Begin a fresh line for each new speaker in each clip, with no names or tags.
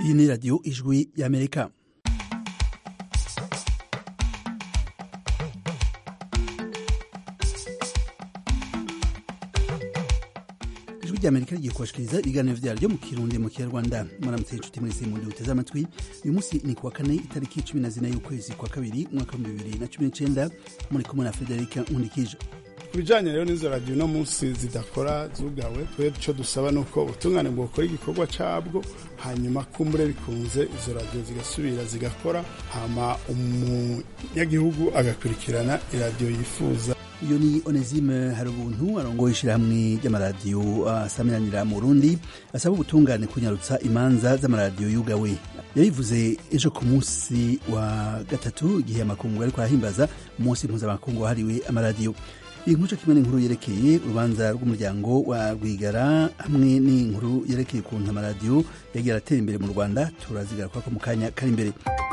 iyi ni radiyo ijwi y'amerika ijwi ry'amerika rigiye kubashikiriza ibiganiro vyaryo mu kirundi mu kinyarwanda muramutse inshuti mwese mundi uteze amatwi uyu munsi ni kuwa kane itariki cumi na zine y'ukwezi kwa kabiri umwaka w'ibihumbi bibiri na cumi n'icenda muri kumwe na federika nkundikije
ku bijanye rero n'izo radiyo uno munsi zidakora zugawe twe ico dusaba ni uko ubutungane bwokora igikorwa cabwo hanyuma kumbure bikunze izo radiyo zigasubira zigakora hama umunyagihugu agakurikirana iradiyo yifuza
uyu ni onesime hari ubuntu arongoye ishirahamwe ry'amaradiyo asamiranira mu burundi asaba ubutungane kunyarutsa imanza z'amaradiyo yugawe yabivuze ejo ku munsi wa gatatu igihe amakungu ariko arahimbaza umunsi mpuzamakungu wahariwe amaradiyo iyi nkuru kimwe n'inkuru yerekeye urubanza rw'umuryango wa rwigara hamwe n'inkuru yerekeye ukuntu amaradiyo yagiye aratera imbere mu rwanda turazigaruka ko mu kanya kari imbere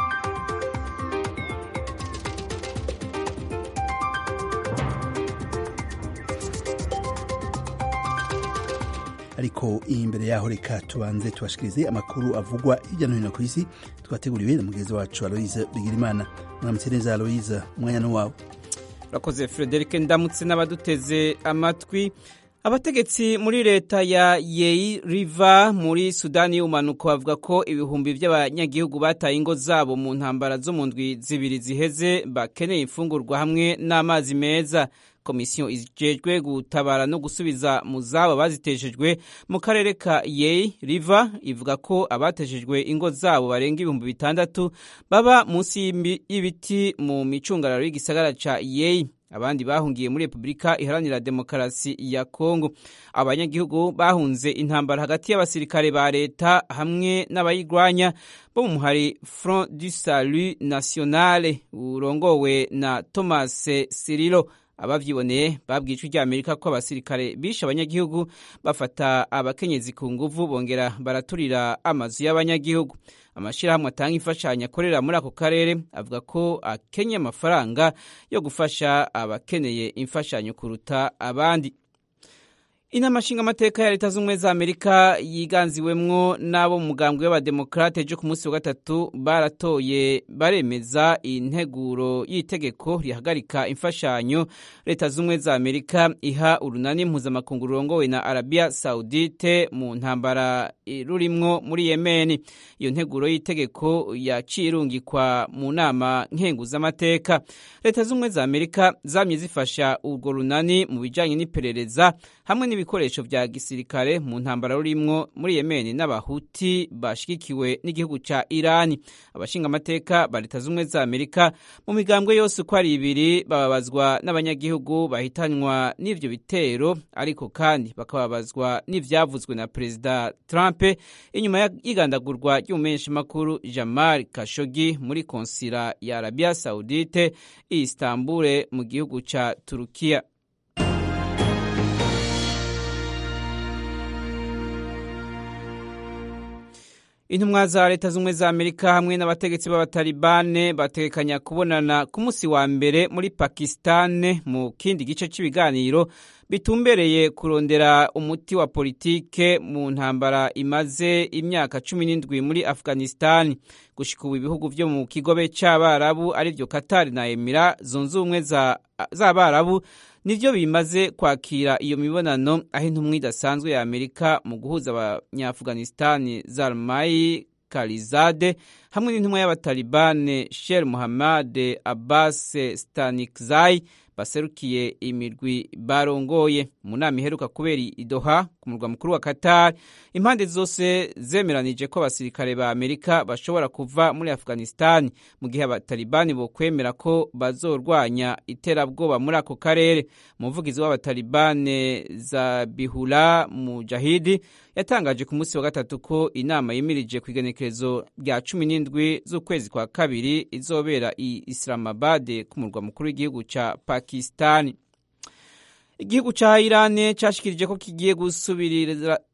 ariko imbere yaho reka tubanze tubashikirize amakuru avugwa hirya no hino ku isi twateguriwe na mugenzi wacu aloise bigirimana muramutse neza aloise umwanya ni wawe
urakoze frederic ndamutse n'abaduteze amatwi abategetsi muri leta ya yei riva muri sudani y'ubumanuko bavuga ko ibihumbi by'abanyagihugu bataye ingo zabo mu ntambara zo mu ndwi zibiri ziheze bakeneye imfungurwa hamwe n'amazi meza komisiyo ijejwe gutabara no gusubiza mu zabo baziteshejwe mu karere ka yei riva ivuga ko abateshejwe ingo zabo barenga ibihumbi bitandatu baba munsi y'ibiti mu micungararo y'igisagara ca yei abandi bahungiye muri repubulika iharanira demokarasi ya kongo abanyagihugu bahunze intambara hagati y'abasirikare ba leta hamwe n'abayigwanya bo mu muhari front du salut nationale urongowe na thomas sirilo abavyiboneye babwiye ijwi ry'amerika ko abasirikare bishe abanyagihugu bafata abakenyezi ku nguvu bongera baraturira amazu y'abanyagihugu amashirahamwe atanga imfashanyo akorera muri ako karere avuga ko akenye amafaranga yo gufasha abakeneye imfashanyo kuruta abandi inama nshingamateka ya leta z'ubumwe za amerika yiganziwemwo n'abo mu mugambwe w'abademokrate ejo ku munsi wa gatatu baratoye baremeza integuro y'itegeko rihagarika imfashanyo leta z'ubumwe za amerika iha urunani mpuzamakungu rurongowe na arabia saudite mu ntambara rurimwo muri yemeni iyo nteguro y'itegeko yaciye irungikwa mu nama nkenguzamateka leta z'ubumwe za amerika zamye zifasha urwo runani mu bijanye n'iperereza hamwe n'ibikoresho vya gisirikare mu ntambara rurimwo muri Yemeni n'abahuti bashigikiwe n'igihugu ca Irani abashinga amateka ba leta z'umwe za Amerika mu migambwe yose uko ari ibiri bababazwa n'abanyagihugu bahitanywa n'ivyo bitero ariko kandi bakababazwa n'ivyavuzwe na Perezida Trump inyuma y'igandagurwa ry'umumenyesha makuru Jamal Khashoggi muri konsila ya Arabia Saudite i Istanbul mu gihugu ca Turukiya intumwa za leta z'ubumwe za amerika hamwe n'abategetsi b'abatalibane batekanya kubonana ku munsi wa mbere muri pakisitani mu kindi gice cy'ibiganiro bitumbereye kurondera umuti wa politike mu ntambara imaze imyaka cumi n'indwi muri afghanistan gushika ubu ibihugu vyo mu kigobe c'abarabu arivyo katari na emira zunze ubumwe z'abarabu nivyo bimaze kwakira iyo mibonano aho intumwa idasanzwe ya amerika mu guhuza abanyaafghanistani zalmai karizade hamwe n'intumwa y'abatalibane sher muhammad abbas stanikzai baserukiye imirwi barongoye mu nama iheruka kubera idoha ku murwa mukuru wa qatar impande zose zemeranije ko abasirikare ba amerika bashobora kuva muri afghanistan mu gihe abatalibani bokwemera ko bazorwanya iterabwoba muri ako karere umuvugizi w'abatalibane zabihula mujahidi yatangaje ku munsi wa gatatu ko inama yimirije ku igenekerezo rya cumi n'indwi z'ukwezi kwa kabiri izobera i islamabad ku murwa mukuru w'igihugu ca pakistani igihugu ca irani cashikirije ko kigiye gusubirira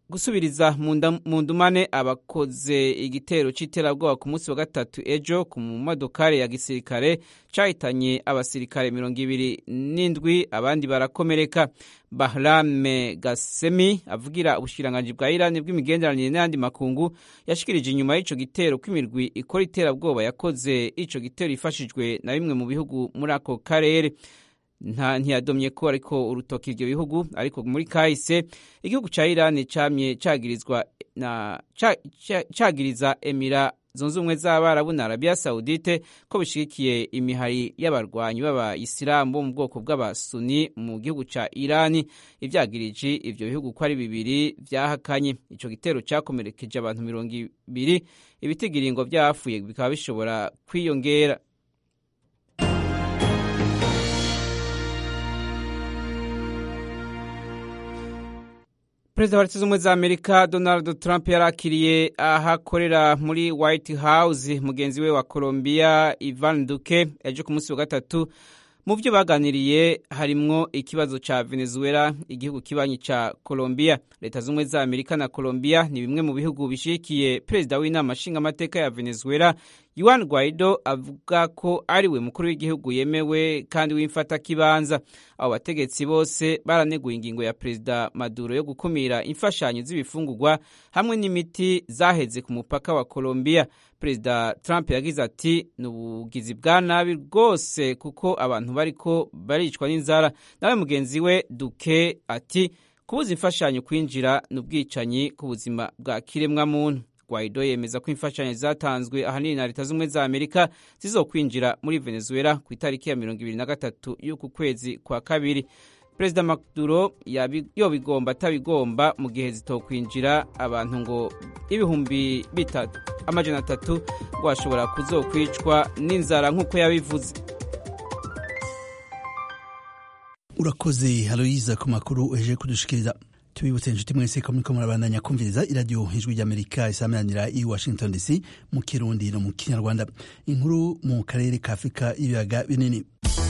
gusubiriza mu ndumane abakoze igitero c'iterabwoba ku munsi wa gatatu ejo ku modokari ya gisirikare cahitanye abasirikare mirongo ibiri n'indwi abandi barakomereka bahrame gasemi avugira ubushikiranganji bwa irani bw'imigenderanire n'ayandi makungu yashikirije inyuma y'ico gitero kw'imirwi ikora iterabwoba yakoze ico gitero ifashijwe na bimwe mu bihugu muri ako karere nta ntiyadomye ko ariko urutoki ibyo bihugu ariko muri kahise igihugu ca Iran camye cagirizwa na cagiriza Emira zunze ubumwe z'abarabu na Arabia Saudite ko bishigikiye imihari y'abarwanyi b'abayisilamu bo mu bwoko bw'abasuni mu gihugu ca Iran ivyagirije ivyo bihugu ko ari bibiri vyahakanye ico gitero cakomerekeje abantu mirongo ibiri ibitigiringo vyapfuye bikaba bishobora kwiyongera perezida wa leta z'ubumwe za amerika donald trump yarakiriye ahakorera muri white house mugenzi we wa colombia ivan duque ejo ku munsi wa gatatu mu byo baganiriye harimwo ikibazo ca venezuela igihugu kibanyi ca colombia leta z'ubumwe za amerika na colombia ni bimwe mu bihugu bishigikiye perezida w'inama nshingamateka ya venezuela Juan Guaido avuga ko ari we mukuru w'igihugu yemewe kandi w'imfatakibanza abo bategetsi bose baraneguye ingingo ya perezida Maduro yo gukumira imfashanyo z'ibifungurwa hamwe n'imiti zaheze ku mupaka wa Colombia perezida Trump yagize ati ni ubugizi bwa nabi rwose kuko abantu bariko baricwa n'inzara nawe mugenzi we Duque ati kubuza imfashanyo kwinjira ni ubwicanyi ku buzima bwa kiremwamuntu Guaido yemeza ko imfashanyo zatanzwe ahanini na leta z'ubumwe za Amerika zizokwinjira muri Venezuela ku itariki ya mirongo ibiri na gatatu y'uku kwezi kwa kabiri perezida Maduro yobigomba atabigomba mu gihe zitokwinjira abantu ngo ibihumbi bitatu amajana atatu washobora kuzokwicwa n'inzara nk'uko yabivuze
urakoze haloyiza ku makuru uheje kudushikiriza tubibutse inshuti mwese ko muriko murabandanya kumviriza iradiyo ijwi ry'amerika isameranira i washington dc mu kirundi no mu kinyarwanda inkuru mu karere ka afurika y'ibiyaga binini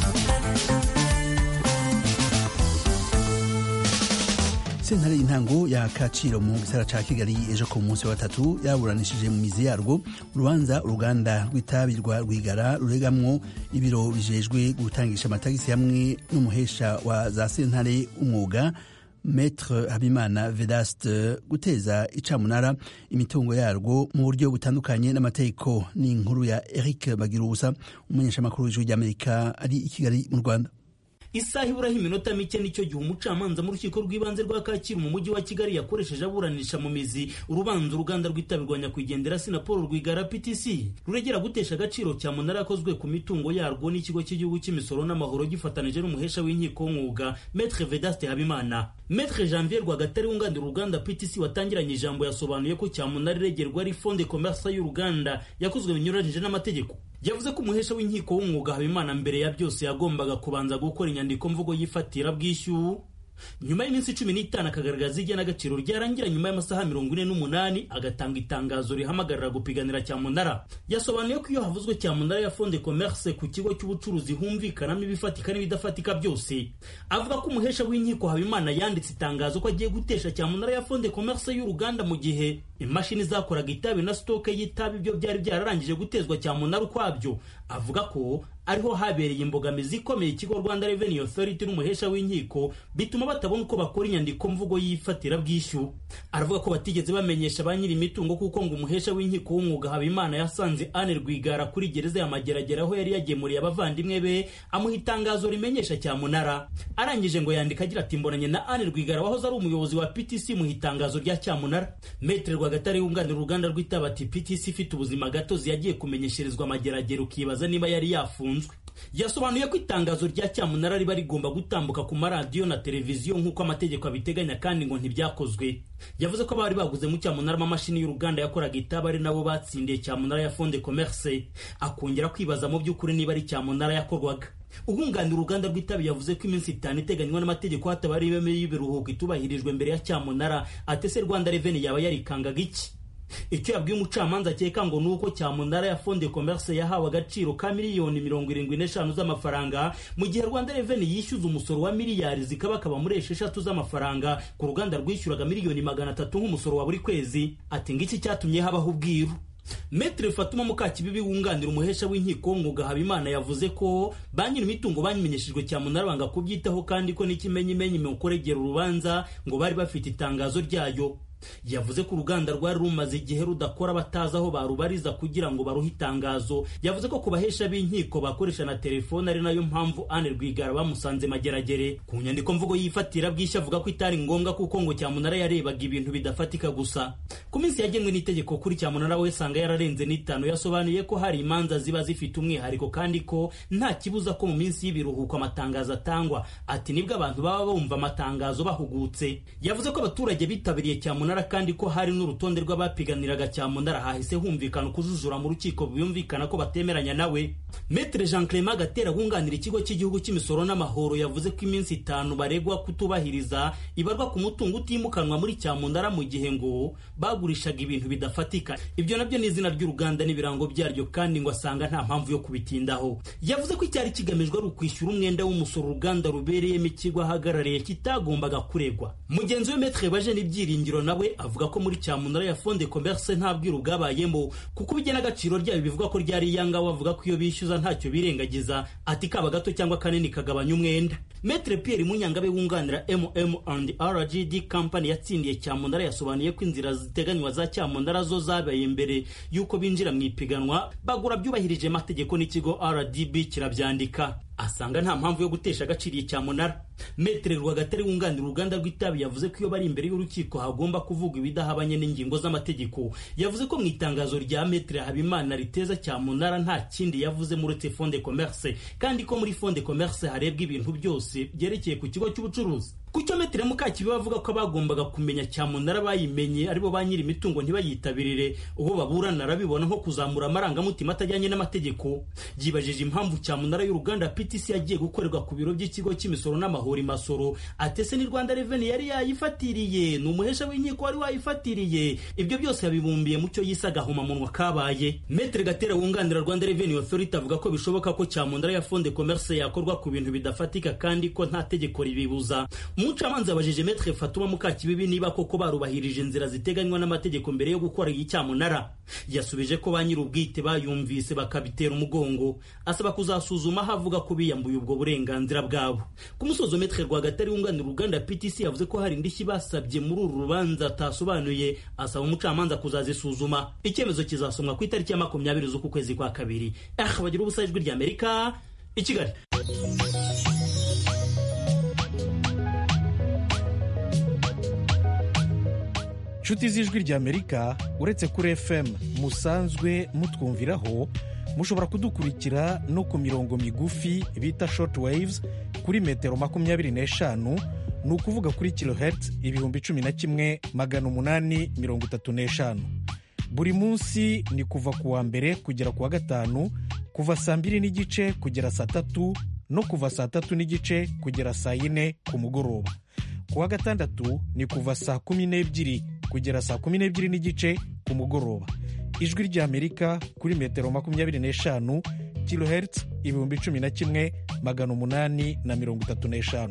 sentare y'intango ya kaciro mu gisara ca kigali ejo ku munsi wa gatatu yaburanishije mu mizi yarwo urubanza uruganda rw'itabi rwa rwigara ruregamwo ibiro bijejwe gutangisha amatagisi hamwe n'umuhesha wa za sentare umwuga Maître Habimana Vedaste guteza icamunara imitungo yarwo mu buryo butandukanye n'amategeko ni inkuru ya Eric Bagirubusa umumenyeshamakuru w'ijwi ry'Amerika ari i Kigali mu Rwanda
isaha iburaho iminota mike nicyo gihe umucamanza mu rukiko rw'ibanze rwa kacyiru mu mujyi wa kigali yakoresheje aburanisha mu mizi urubanza uruganda rw'itabi rwa nyakwigendera sinapolo rwigara ptc ruregera gutesha agaciro cya munara yakozwe ku mitungo yarwo n'ikigo cy'igihugu cy'imisoro n'amahoro gifatanije n'umuhesha w'inkiko w'umwuga metre vedaste habimana metre janvier rwagatare wunganira uruganda ptc watangiranye ijambo yasobanuye ko cyamunara iregerwa ari fonde commerce y'uruganda yakozwe binyuranyije n'amategeko yavuze ko umuhesha w'inkiko w'umwuga habimana mbere ya byose yagombaga kubanza gukora inyandiko mvugo yifatira bwishyu nyuma y'iminsi cumi n'itanu akagaragaza igenagaciro ryarangira nyuma y'amasaha mirongo ine n'umunani agatanga itangazo rihamagarira gupiganira cyamunara yasobanuye ko iyo havuzwe cyamunara ya fonde commerce ku kigo cy'ubucuruzi humvikanamo ibifatika n'ibidafatika byose avuga ko umuhesha w'inkiko habimana yanditse itangazo ko agiye gutesha cyamunara ya fonde commerce y'uruganda mu gihe imashini zakoraga itabi na sitoke y'itabi byo byari byararangije gutezwa cyamunara ukwabyo avuga ko ariho habereye imbogamizi ikomeye ikigo rwanda revenue authority n'umuhesha w'inkiko bituma batabona uko bakora inyandiko mvugo yifatira bwishyu aravuga ko batigeze bamenyesha ba nyiri imitungo kuko ngo umuhesha w'inkiko w'umwuga habimana yasanze ane rwigara kuri gereza ya mageragere aho yari yagemuriye abavandimwe be amuha itangazo rimenyesha cyamunara arangije ngo yandika agira ati mbonanye na ane rwigara wahoze ari umuyobozi wa ptc muha itangazo rya cyamunara metre rwagatare wunganira uruganda rw'itaba ati ptc ifite ubuzima gatozi yagiye kumenyesherezwa amageragere ukibaza niba yari yafunzwe yasobanuye ko itangazo rya cyamunara riba rigomba gutambuka ku maradiyo na televiziyo nk'uko amategeko abiteganya kandi ngo ntibyakozwe yavuze ko abari baguze mu cyamunara amamashini y'uruganda yakoraga itaba ari nabo batsindiye cyamunara ya fonde commerce akongera kwibaza mu by'ukuri niba ari cyamunara yakorwaga uhunganira uruganda rw'itabi yavuze ko iminsi itanu iteganywa n'amategeko hataba ari ibeme y'ibiruhuko itubahirijwe mbere ya cyamunara atese rwanda reveni yaba yarikangaga iki icyo yabwiye umucamanza akeka ngo ni uko cyamunara ya fonde commerce yahawe agaciro ka miliyoni mirongo irindwi n'eshanu z'amafaranga mu gihe rwanda reveni yishyuza umusoro wa miliyari zikabakaba muri esheshatu z'amafaranga ku ruganda rwishyuraga miliyoni magana atatu nk'umusoro wa buri kwezi ati ngiki cyatumye habaho ubwiru Metre Fatuma Mukakibibi wunganira umuhesha w'inkiko w'umwuga Habimana yavuze ko ba nyir'imitungo bamenyeshejwe cyamunara banga kubyitaho kandi ko n'ikimenyimenyi mu kuregera urubanza ngo bari bafite itangazo ryayo yavuze ko uruganda rwari rumaze igihe rudakora batazi aho barubariza kugira ngo baruhe itangazo yavuze ko ku bahesha b'inkiko bakoresha na telefone ari nayo mpamvu Anne Rwigara bamusanze mageragere ku nyandiko mvugo yifatira bwishya avuga ko itari ngombwa kuko ngo cyamunara yarebaga ibintu bidafatika gusa ku minsi yagenwe n'itegeko kuri cyamunara we sanga yararenze n'itanu yasobanuye ko hari imanza ziba zifite umwihariko kandi ko nta kibuza ko mu minsi y'ibiruhuko amatangazo atangwa ati nibwo abantu baba bumva amatangazo bahugutse yavuze ko abaturage bitabiriye cyamunara kandi ko hari n'urutonde rw'abapiganiraga cyamunara hahise humvikana ukujujura mu rukiko biyumvikana ko batemeranya nawe Metre Jean Clement Gatera wunganira ikigo cy'igihugu cy'imisoro n'amahoro yavuze ko iminsi itanu baregwa kutubahiriza ibarwa ku mutungo utimukanwa muri cyamunara mu gihe ngo bagurishaga ibintu bidafatika ibyo nabyo ni izina ry'uruganda n'ibirango byaryo kandi ngo asanga nta mpamvu yo kubitindaho yavuze ko icyari kigamijwe ari ukwishyura umwenda w'umusoro uruganda rubereyemo ikigo ahagarariye kitagombaga kuregwa mugenzi we Metre Bajeni Byiringiro nawe avuga ko muri cyamunara ya fonde commerce nta bwiru bwabayemo kuko ubugena agaciro ryayo bivuga ko ryari iyanga bavuga ko iyo bishyuza ntacyo birengagiza ati kaba gato cyangwa kanini kagabanya umwenda Metre Pierre Munyangabe wunganira MM&RGD company yatsindiye cyamunara yasobanuye ko inzira ziteganywa za cyamunara zo zabaye mbere y'uko binjira mu ipiganwa bagura byubahirije amategeko n'ikigo RDB kirabyandika asanga nta mpamvu yo gutesha agaciro iyi cyamunara metere rwagatare wunganira uruganda rw'itabi yavuze ko iyo bari imbere y'urukiko hagomba kuvugwa ibidahabanye n'ingingo z'amategeko yavuze ko mu itangazo rya metere habimana riteza cyamunara nta kindi yavuze uretse fonde commerce kandi ko muri fonde commerce harebwa ibintu byose byerekeye ku kigo cy'ubucuruzi kucyo metere mukakibi bavuga ko bagombaga kumenya cyamunara bayimenye aribo ba nyiri imitungo ntibayitabirire uwo baburana arabibona nko kuzamura amarangamutima atajyanye n'amategeko yibajije impamvu cyamunara y'uruganda PTC yagiye gukorerwa ku biro by'ikigo cy'imisoro n'amahoro imasoro atese ni Rwanda Revenue yari yayifatiriye ni umuhesha w'inkiko wari wayifatiriye ibyo byose yabibumbiye mu cyo yise agahomamunwa kabaye metere gatera wunganira Rwanda Revenue Authority avuga ko bishoboka ko cyamunara ya fonde commerce yakorwa ku bintu bidafatika kandi ko nta tegeko ribibuza umucamanza yabajije metre fatuma mukakibibi niba koko barubahirije inzira ziteganywa n'amategeko mbere yo gukora iyi cyamunara yasubije ko ba nyir'ubwite bayumvise bakabitera umugongo asaba kuzasuzuma aho avuga ko biyambuye ubwo burenganzira bwabo ku musozo metre rwagatari wunganira uruganda ptc yavuze ko hari indishyi basabye muri uru rubanza atasobanuye asaba umucamanza kuzazisuzuma icyemezo kizasomwa ku itariki ya makumyabiri z'uku kwezi kwa kabiri ah bagira ubusa ijwi ry'amerika i kigali
inshuti z'ijwi ry'amerika uretse kuri fm musanzwe mutwumviraho mushobora kudukurikira no ku mirongo migufi bita short waves kuri metero makumyabiri n'eshanu ni ukuvuga kuri kilohertz ibihumbi cumi na kimwe magana umunani mirongo itatu n'eshanu buri munsi ni kuva ku wa mbere kugera ku wa gatanu kuva saa mbiri n'igice kugera saa tatu no kuva saa tatu n'igice kugera saa yine ku mugoroba ku wa gatandatu ni kuva saa kumi n'ebyiri kugera saa kumi n'ebyiri n'igice ku mugoroba ijwi ry'amerika kuri metero makumyabiri n'eshanu kilohertz ibihumbi cumi na kimwe magana umunani na mirongo itatu n'eshanu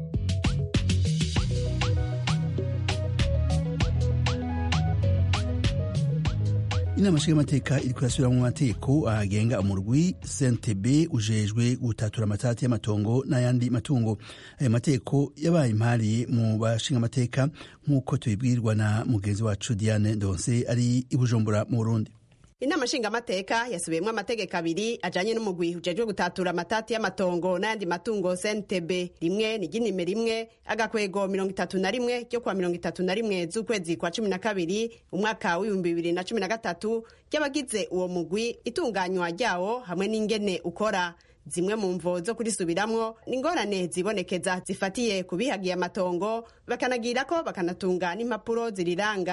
inama nshingamateka iri kurasubira mu mategeko agenga umurwi sentebe ujejwe gutatura amatati y'amatongo n'ayandi matungo ayo mategeko yabaye impariye mu bashingamateka nk'uko tubibwirwa na mugenzi wacu diane ndonse ari i bujumbura mu burundi
inama nshingamateka yasubiyemo amategeko abiri ajanye n'umugwi ujejwe gutatura amatati y'amatongo n'ayandi matungo cntb rimwe ni ginime rimwe agakwego mirongo itatu na rimwe ryo kuwa mirongo itatu na rimwe z'ukwezi kwa cumi na kabiri umwaka w'ibihumbi bibiri na cumi na gatatu ry'abagize uwo mugwi itunganywa ryawo hamwe n'ingene ukora zimwe mu mvo zo kurisubiramwo ni ingorane zibonekeza zifatiye ku bihagiye amatongo bakanagira ko bakanatunga n'impapuro ziriranga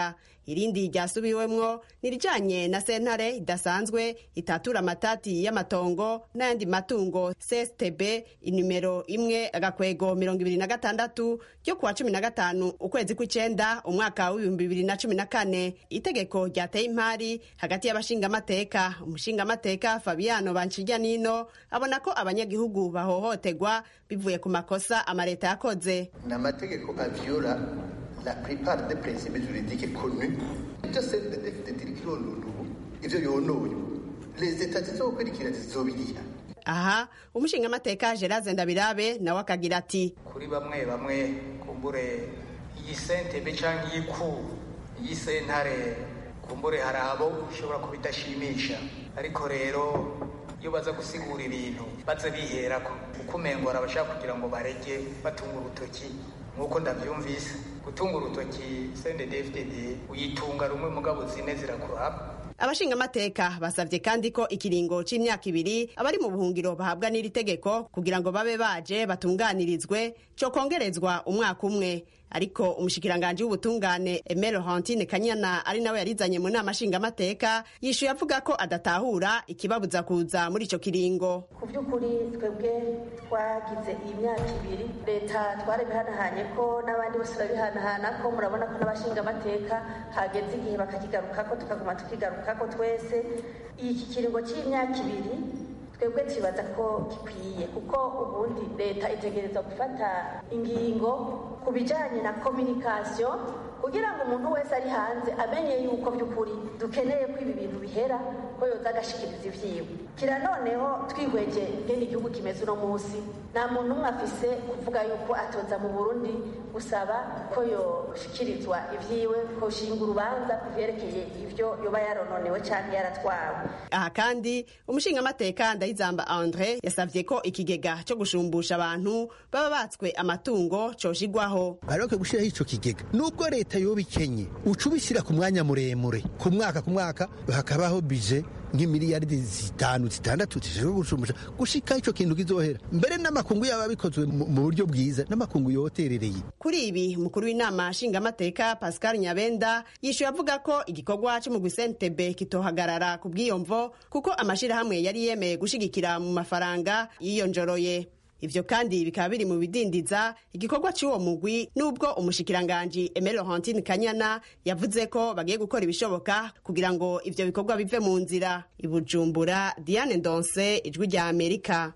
irindi ryasubiwemwo ni irijanye na sentare idasanzwe itatura amatati y'amatongo n'ayandi matungo cstb inimero imwe agakwego mirongo ibiri na gatandatu ryo kuwa cumi na gatanu ukwezi kw'icenda umwaka w'ibihumbi bibiri na cumi na kane itegeko ryateye impari hagati y'abashingamateka umushingamateka fabiano banshirya nino abona ko abanyagihugu bahohoterwa bivuye ku makosa amareta yakoze
ni amategeko avyola la plupart des principes juridiques connus ibyo cndfdd iriko ironona ubu ivyo yonoye les etats zizokurikira zizobiriha
aha umushingamateka gerard ndabirabe nawe akagira ati
kuri bamwe bamwe kumbure iyi sentebe cyangwa iyi ku iyi sentare kumbure hari abo ishobora kuba idashimisha ariko rero iyo baza gusigura ibintu baze biherako kuko umengora abashaka kugira ngo barege batunga urutoki nk'uko ndabyumvise gutunga urutoki sendedefded uyitunga rumwe mugabo zine zirakuraba
abashingamateka basabye kandi ko ikiringo c'imyaka ibiri abari mu buhungiro bahabwa n'iri tegeko kugira ngo babe baje batunganirizwe co kongerezwa umwaka umwe ariko umushikiranganji w'ubutungane Emile Hantine Kanyana ari nawe yarizanye mu nama nshingamateka yishuye avuga ko adatahura ikibabuza kuza muri ico kiringo
ku by'ukuri twebwe twagize iyi myaka ibiri leta twarabihanahanye ko n'abandi bose turabihanahana ko murabona ko n'abashingamateka hageze igihe bakakigarukako tukaguma tukigarukako twese iki kiringo cy'imyaka ibiri twebwe tubaza ko gikwiye kuko ubundi leta itegereza gufata ingingo ku bijyanye na kominikasiyo kugira ngo umuntu wese ari hanze amenye yuko by'ukuri dukeneye ko ibi bintu bihera ko yoza agashikiriza ibyiwe kira noneho twihweje ngene igihugu kimeze uno munsi nta muntu umwe afise kuvuga yuko atoza mu burundi gusaba ko yoshikirizwa ibyiwe ko shinga urubanza ku vyerekeye ivyo yoba yarononewe canke yaratwawe
aha kandi umushingamateka ndayizamba andre yasavye ko ikigega co gushumbusha abantu baba batswe amatungo coshigwaho
baroke gushiraho ico kigega nubwo leta yoba ikenye uca ubishyira ku mwanya muremure ku mwaka ku mwaka hakabaho bije nk'imiliyaridi zitanu zitandatu zishobora gushumbusha gushika ico kintu kizohera mbere n'amakungu yaba bikozwe mu buryo bwiza n'amakungu yoterereye
kuri ibi umukuru w'inama nshingamateka pascal nyabenda yishuye avuga ko igikorwa c'umugwi sentebe kitohagarara ku bwiyomvo kuko amashirahamwe yari yemeye gushigikira mu mafaranga yiyonjoroye ivyo kandi bikaba biri mu bidindiza igikorwa c'uwo mugwi n'ubwo umushikiranganji Emile Laurentine Kanyana yavuze ko bagiye gukora ibishoboka kugira ngo ivyo bikorwa bive mu nzira ibujumbura Diane Ndonse ijwi rya Amerika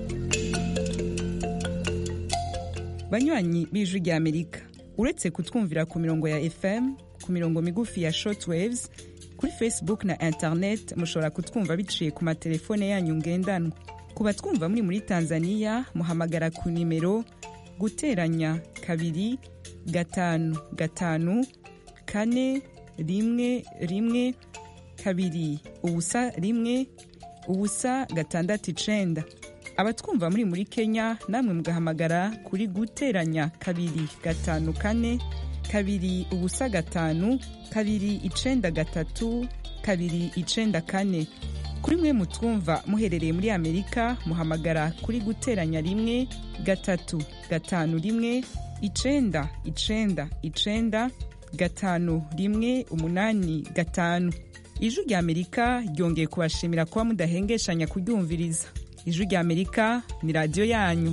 banywanyi b'ijwi rya Amerika uretse kutwumvira ku mirongo ya FM ku mirongo migufi ya shortwaves kuri Facebook na internet mushobora kutwumva biciye ku matelefone yanyu ngendanwa ku batwumva muri muri tanzania muhamagara ku nimero guteranya kabiri gatanu gatanu kane rimwe rimwe kabiri ubusa rimwe ubusa gatandatu icenda abatwumva muri muri kenya namwe mugahamagara kuri guteranya kabiri gatanu kane kabiri ubusa gatanu kabiri icenda gatatu kabiri icenda kane kuri mwe mutwumva muherereye muri amerika muhamagara kuri guteranya rimwe gatatu gatanu rimwe icenda icenda icenda gatanu rimwe umunani gatanu ijwi rya amerika ryongeye kubashimira kuba mudahengeshanya kuryumviriza ijwi rya amerika ni radiyo yanyu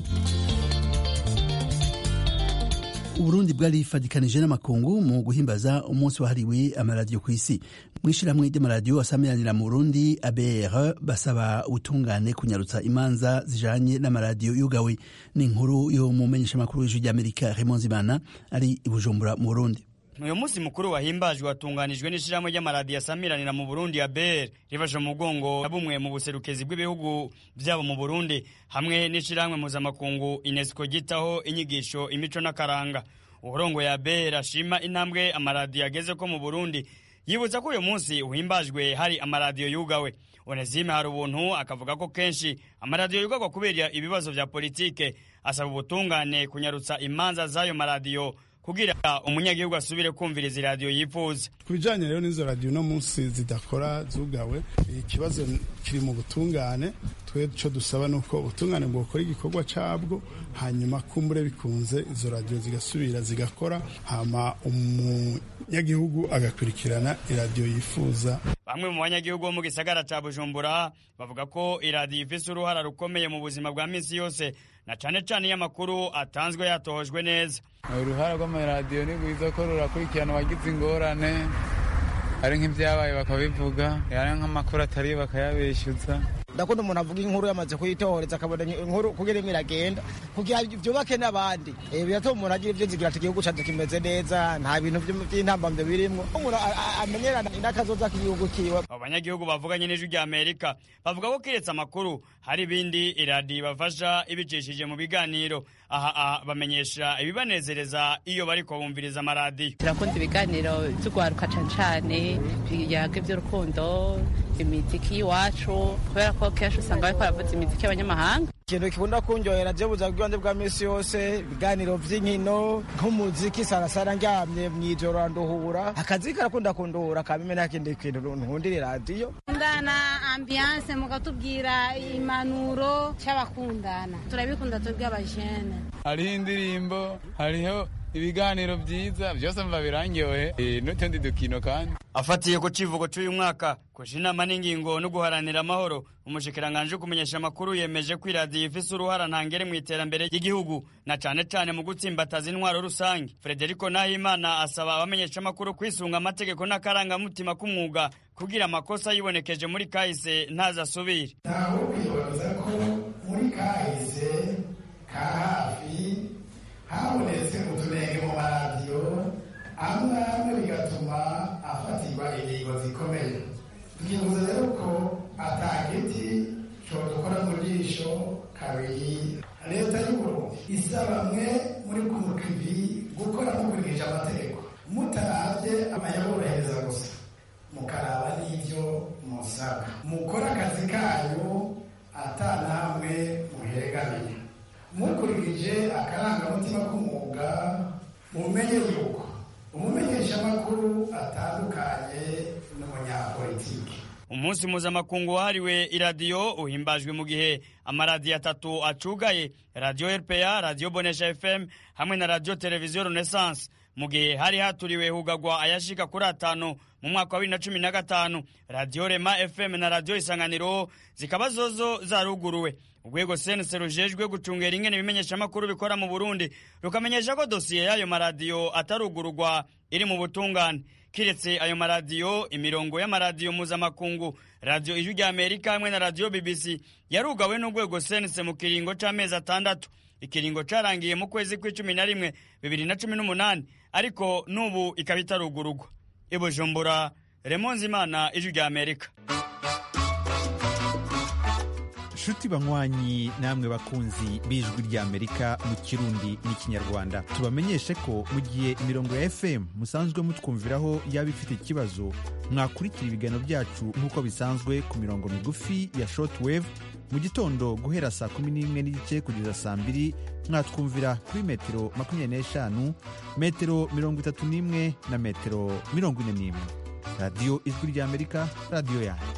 uburundi bwarifadikanije n'amakungu mu guhimbaza umunsi wahariwe amaradiyo ku isi mu ishyirahamwe ry'amaradiyo asamiranira mu burundi abr basaba ubutungane kunyarutsa imanza zijanye n'amaradiyo yugawe ni inkuru yo mu menyeshamakuru w'ijwi ry'amerika raymond zimana ari i bujumbura mu burundi
uyu munsi mukuru wahimbajwe watunganijwe n'ishyirahamwe ry'amaradiyo asamiranira mu burundi ya ber rifashe mu mugongo na bumwe mu buserukezi bw'ibihugu byabo mu burundi hamwe n'ishyirahamwe mpuzamakungu unesco ryitaho inyigisho imico n'akaranga uburongo ya ber ashima intambwe amaradiyo ageze ko mu burundi yibutsa ko uyu munsi uhimbajwe hari amaradiyo yugawe onesime hari ubuntu akavuga ko kenshi amaradiyo yugagwa kubera ibibazo vya politike asaba ubutungane kunyarutsa imanza z'ayo maradiyo kugira umunyagihugu asubire kumviriza iradiyo yifuza
ku bijanye rero n'izo radiyo uno munsi zidakora zugawe ikibazo kiri mu butungane twe co dusaba nuko ubutungane bwokora igikorwa cabwo hanyuma kumbure bikunze izo radiyo zigasubira zigakora hama umunyagihugu agakurikirana iradiyo yifuza
bamwe mu banyagihugu bo mu gisagara ca bujumbura bavuga ko iradiyo ifise uruhara rukomeye mu buzima bwa minsi yose na cane cane iyo amakuru atanzwe yatohojwe neza
uruhara rw'amaradiyo ni rwiza ko rurakurikirana abagize ingorane ari nk'ibyabaye bakabivuga ari nk'amakuru atari bakayabeshyuza
ndakunda umuntu avuga inkuru yamaze kuyitohoreza akabona inkuru kugira imwe iragenda kugira byubake n'abandi biratuma umuntu agira ibyo nzigira ati igihugu cyacu kimeze neza nta bintu by'intambamyo birimo umuntu amenyerana n'akazoza k'igihugu kiwe
abo banyagihugu bavuganye n'ijwi rya amerika bavuga ko kiretse amakuru hari ibindi iradiyo ibafasha ibicishije mu biganiro aha bamenyesha ibibanezereza iyo bariko bumviriza amaradiyo
turakunda ibiganiro by'urwaruka cane cane biyaga iby'urukundo imiziki y'iwacu kubera ko kenshi usanga bariko baravuza imiziki y'abanyamahanga
ikintu gikunda kunyohera je buza bw'ibanze bwa misi yose ibiganiro vy'inkino nk'umuziki sarasara ndyamye mw'ijoro randuhura akazi karakunda kunduhura kamime nta kindi kintu nkundira iradiyo
kundana ambiance mukatubwira impanuro c'abakundana turabikunda twebwe abajene
hariho indirimbo hariho ibiganiro byiza byose mva birangyohe n'utundi dukino kandi
afatiye ku civugo c'uyu mwaka kuja inama n'ingingo no guharanira amahoro umushikiranganji wo kumenyesha amakuru yemeje ko iradiyo ifise uruhara ntangere mu iterambere ry'igihugu na cane cane mu gutsimbataza intwaro rusange frederico nahimana asaba abamenyesha amakuru kwisunga amategeko n'akarangamutima k'umwuga kugira amakosa yibonekeje muri kahise ntazasubire
ntawe kwibaza ko muri kahise ka hafi habonetse utunenge mu maradiyo amwe amwe bigatuma afatirwa ingingo zikomeye tukibuza rero ko atagiti dukora mu jisho kabiri leta y'uburundi isaba mwe muri kumukivi gukora mukurikije amategeko mutarabye amayaborohereza gusa mukaraba n'ibyo musaba mukore akazi kanyu atanamwe muheregamiye mukurikije akarangamutima k'umwuga mumenye yuko umumenyeshamakuru atandukanye n'umunyapolitiki
umunsi mpuzamakungu wahariwe iradiyo uhimbajwe mu gihe amaradiyo atatu acugaye radiyo rpa radiyo bonesha fm hamwe na radiyo televiziyo renaissance mu gihe hari haturiwe hugagwa ayashika kuri atanu mu mwaka wa bibiri na cumi na gatanu radiyo rema fm na radiyo isanganiro zikaba zozo zaruguruwe urwego sense rujejwe gucungera ingene ibimenyeshamakuru bikora mu burundi rukamenyesha ko dosiye y'ayo maradiyo atarugururwa iri mu butungane kiretse ayo maradiyo imirongo y'amaradiyo mpuzamakungu radiyo ijwi rya amerika hamwe na radiyo bbc yarugawe n'urwego sense mu kiringo c'amezi atandatu ikiringo carangiye mu kwezi kw'icumi na rimwe bibiri na cumi n'umunani ariko n'ubu ikaba itarugururwa ibujumbura remonzimana ijwi rya amerika
nshuti banywanyi namwe bakunzi b'ijwi ry'amerika mu kirundi n'ikinyarwanda tubamenyeshe ko mu gihe imirongo ya fm musanzwe mutwumviraho yaba ifite ikibazo mwakurikira ibiganiro byacu nk'uko bisanzwe ku mirongo migufi ya shortwave mu gitondo guhera saa kumi n'imwe n'igice kugeza saa mbiri mwatwumvira kuri metero makumyabiri n'eshanu metero mirongo itatu n'imwe na metero mirongo ine n'imwe radiyo ijwi ry'amerika radiyo yanyu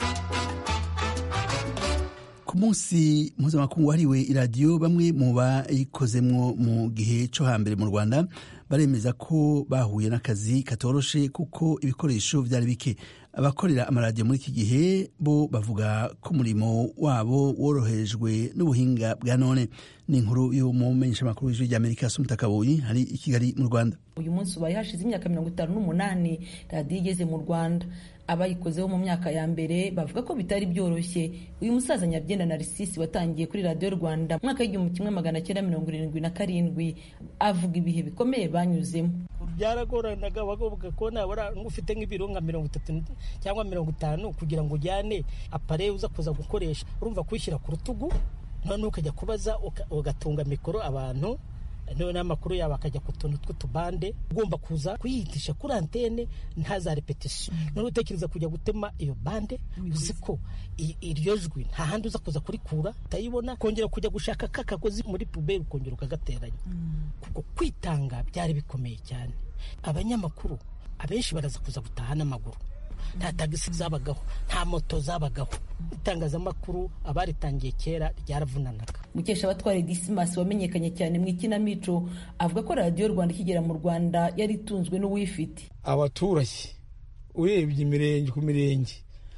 ku munsi mpuzamakungu wahariwe iradiyo bamwe mu bayikozemwo mu gihe cyo hambere mu rwanda baremeza ko bahuye n'akazi katoroshe kuko ibikoresho byari bike abakorera amaradiyo muri iki gihe bo bavuga ko umurimo wabo worohejwe n'ubuhinga bwa none ni inkuru y'umumenyeshamakuru w'ijwi ry'amerika sumuta kabuyi hari i kigali mu rwanda
uyu munsi ubaye hashize imyaka mirongo itanu n'umunani radiyo igeze mu rwanda abayikozeho mu myaka ya mbere bavuga ko bitari byoroshye uyu musaza nyabyenda narisisi watangiye kuri radiyo rwanda mu mwaka w'igihumbi kimwe magana cyenda mirongo irindwi na karindwi avuga ibihe bikomeye banyuzemo
byaragoranaga bavuga ko nabura ufite nk'ibiro nka mirongo itatu cyangwa mirongo itanu kugira ngo ujyane apare uza kuza gukoresha urumva kuyishyira ku rutugu noneho ukajya kubaza ugatunga mikoro abantu noneho amakuru yabo akajya ku tuntu tw'utubande ugomba kuza kuyihitisha kuri antene nta za repetisiyo noneho utekereza kujya gutema iyo bande uzi ko iryo jwi nta handi uza kuza kurikura utayibona kongera kujya gushaka ka kagozi muri puberi ukongera ukagateranya kuko kwitanga byari bikomeye cyane abanyamakuru abenshi baraza kuza gutaha n'amaguru nta tagisi zabagaho nta moto zabagaho itangazamakuru abaritangiye kera ryaravunanaga
mukesha abatwara disimasi wamenyekanye cyane mu ikinamico avuga ko radiyo rwanda ikigera mu rwanda yari itunzwe n'uwifite
abaturage urebye imirenge ku mirenge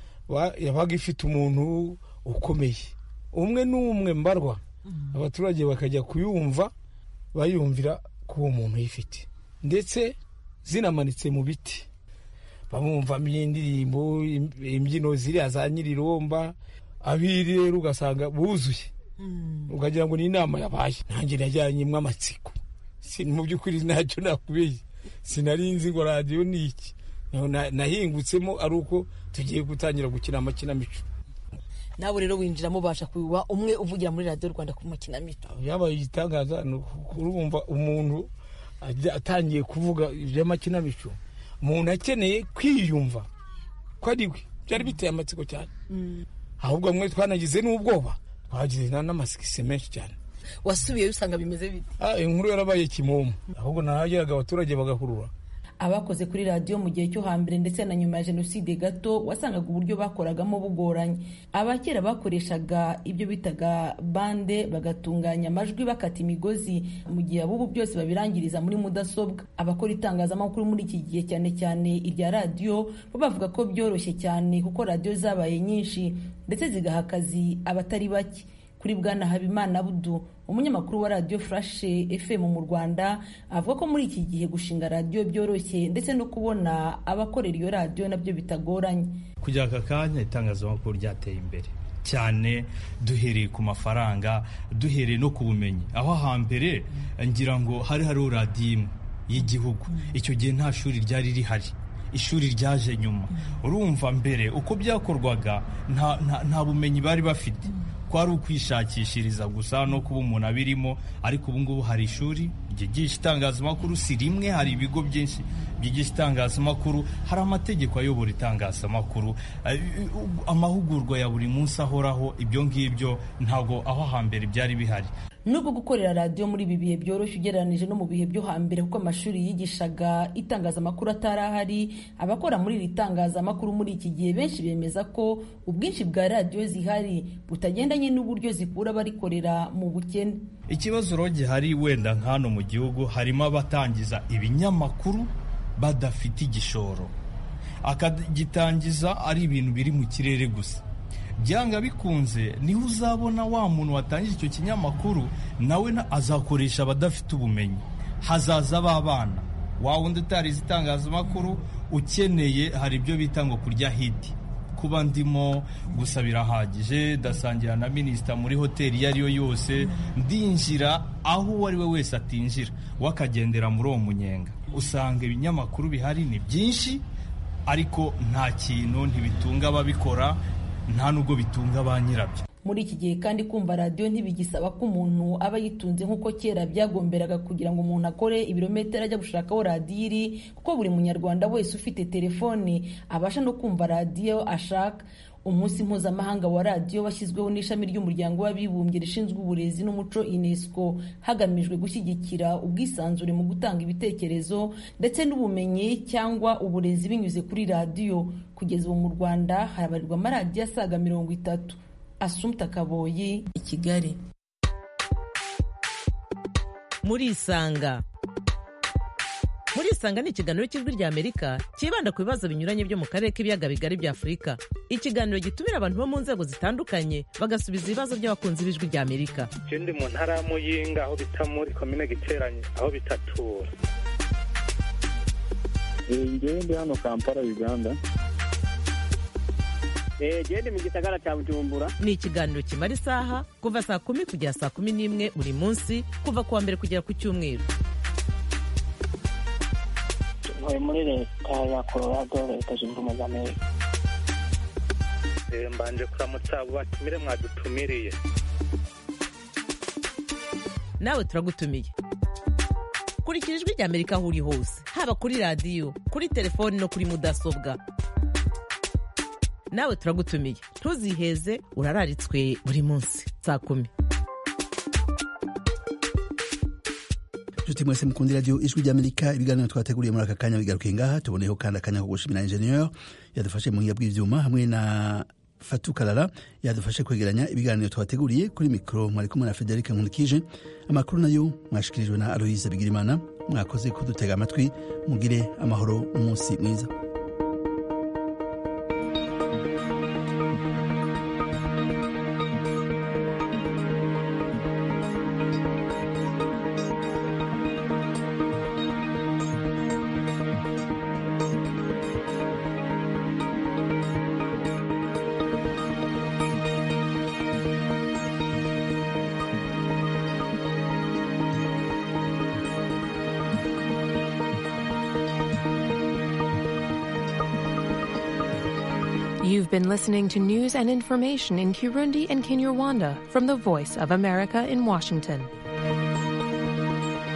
yabaga ifite umuntu ukomeye umwe n'umwe mbarwa abaturage bakajya kuyumva bayumvira ko uwo muntu yifite ndetse zinamanitse mu biti bamwumvamo indirimbo imbyino ziriya za nyiriromba abiri rero ugasanga buzuye ukagira ngo ni inama yabaye nanjye najyanyemo amatsiko mu by'ukuri ntacyo nakubeye sinari nzi ngo radiyo ni iki nahingutsemo ari uko tugiye gutangira gukina amakinamico
nawe rero winjiramo ubasha kuba umwe uvugira muri radiyo rwanda ku makinamico
yabaye igitangaza ni urumva umuntu atangiye kuvuga iby'amakinamico umuntu akeneye kwiyumva ko ari we byari biteye amatsiko cyane ahubwo mwe twanagize n'ubwoba twagize n'amasikisi menshi cyane
wasubiyeyo usanga bimeze bite
inkuru yarabaye kimomo ahubwo nahageraga abaturage bagahurura
abakoze kuri radiyo mu gihe cyo hambere ndetse na nyuma ya jenoside gato wasangaga uburyo bakoragamo bugoranye abakera bakoreshaga ibyo bitaga bande bagatunganya amajwi bakata imigozi mu gihe abubu byose babirangiriza muri mudasobwa abakora itangazamakuru muri iki gihe cyane cyane irya radiyo bo bavuga ko byoroshye cyane kuko radiyo zabaye nyinshi ndetse zigaha akazi abatari bake kuri bwana habimana budu umunyamakuru wa radiyo furashe fm mu rwanda avuga ko muri iki gihe gushinga radiyo byoroshye ndetse no kubona abakorera iyo radiyo nabyo bitagoranye
kujya aka kanya itangazamakuru ryateye imbere cyane duhereye ku mafaranga duhereye no ku bumenyi aho hambere ngira ngo hari hariho radiyo imwe y'igihugu icyo gihe nta shuri ryari rihari ishuri ryaje nyuma urumva mbere uko byakorwaga nta bumenyi bari bafite kwari ukwishakishiriza gusa no kuba umuntu abirimo ariko ubu ngubu hari ishuri ryigisha itangazamakuru si rimwe hari ibigo byinshi byigisha itangazamakuru hari amategeko ayobora itangazamakuru amahugurwa ya buri munsi ahoraho ibyo ngibyo ntabwo aho hambere byari bihari
nubwo gukorera radiyo muri ibi bihe byoroshye ugereranije no mu bihe byo hambere kuko amashuri yigishaga itangazamakuru atari ahari abakora muri iri tangazamakuru muri iki gihe benshi bemeza ko ubwinshi bwa radiyo zihari butagendanye n'uburyo zikura abarikorea mu bukene
ikibazo rero gihari wenda nk'hano mu gihugu harimo abatangiza ibinyamakuru badafite igishoro akagitangiza ari ibintu biri mu kirere gusa byanga bikunze niho uzabona wa muntu watangije icyo kinyamakuru nawe azakoresha abadafite ubumenyi hazaza b'abana wa wundi utarize itangazamakuru ukeneye hari ibyo bita ngo kurya hiti kuba ndimo gusa birahagije ndasangira na minisita muri hoteli iyo ari yo yose ndinjira aho uwo ari we wese atinjira we akagendera muri uwo munyenga usanga ibinyamakuru bihari ni byinshi ariko nta kintu ntibitunga ababikora nta nubwo bitunga ba nyirabyo
muri iki gihe kandi kumva radiyo ntibigisaba ko umuntu aba yitunze nk'uko kera byagomberaga kugira ngo umuntu akore ibirometero ajya gushakaho radiyo iri kuko buri munyarwanda wese ufite telefoni abasha no kumva radiyo ashaka umunsi mpuzamahanga wa radiyo washyizweho n'ishami ry'umuryango w'abibumbye rishinzwe uburezi n'umuco unesco hagamijwe gushyigikira ubwisanzure mu gutanga ibitekerezo ndetse n'ubumenyi cyangwa uburezi binyuze kuri radiyo kugeza ubu mu rwanda harabarirwa amaradiyo asaga mirongo itatu asumta kaboyi i kigali
murisanga murisanga ni ikiganiro cy'ijwi ry'amerika cyibanda ku bibazo binyuranye byo mu karere k'ibiyaga bigari bya afurika ikiganiro gitumira abantu bo mu nzego zitandukanye bagasubiza ibibazo by'abakunzi b'ijwi ry'amerika
ndi mu ntara ya muyinga aho bita muri komine giteranye aho bitatura
ngewe ndi hano kampala uganda
gende mu gisagara cya bujumbura ni ikiganiro kimara isaha kuva saa kumi kugera saa kumi n'imwe buri munsi kuva ku wa mbere kugera ku cyumweru
ntuye muri leta ya colorado leta zunze ubumwe za amerika
mbanje kuramutsa abo batumire mwadutumiriye
nawe turagutumiye kurikira ijwi rya amerika aho uri hose haba kuri radiyo kuri telefoni no kuri mudasobwa nawe turagutumiye ntuziheze urararitswe buri munsi saa kumi
nshuti mwese mukunda radiyo ijwi ry'amerika ibiganiro twateguriye muri aka kanya bigaruke ngaha tuboneyeho kandi akanya ko gushimira ingenieur yadufashe mu buhinga bw'ivyuma hamwe na fatu karara yadufashe kwegeranya ibiganiro twateguriye kuri mikoro mwari kumwe na frederic nkunikije amakuru nayo mwashikirijwe na aloise bigirimana mwakoze kudutega amatwi mugire amahoro umunsi mwiza
You've been listening to news and information in Kirundi and Kinyarwanda from the Voice of America in Washington.